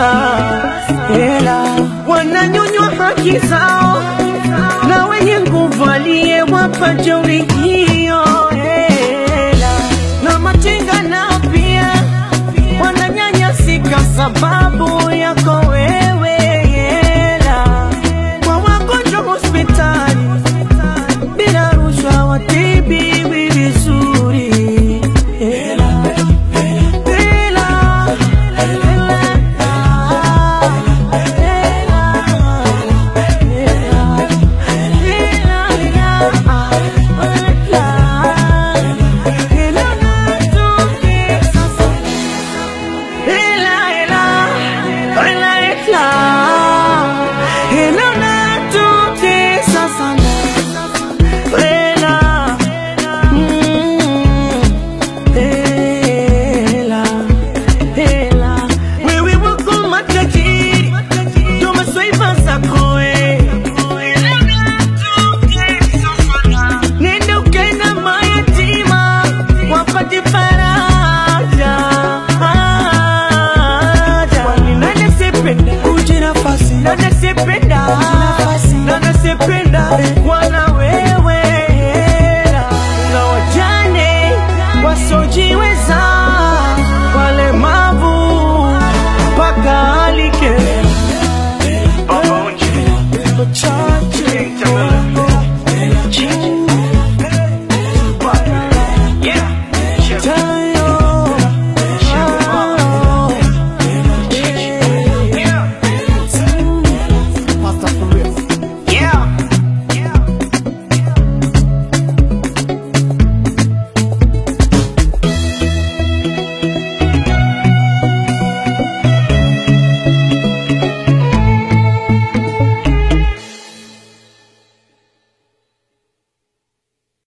sasa hela wananyonywa haki zao na wenye nguvu aliyewapa jeuri hiyo hela na machinga nao pia wananyanyasika sababu yako wewe hela kwa wagonjwa hospitali bila rushwa watibiwi vizuri hela hela Wewe wako matajiri tumeswaiva zako eh. Nenda ukenda mayatima wapate faraja. Kwani nani asiyependa kuji nafasi? Nani asiyependa? Nani asiyependa? Wana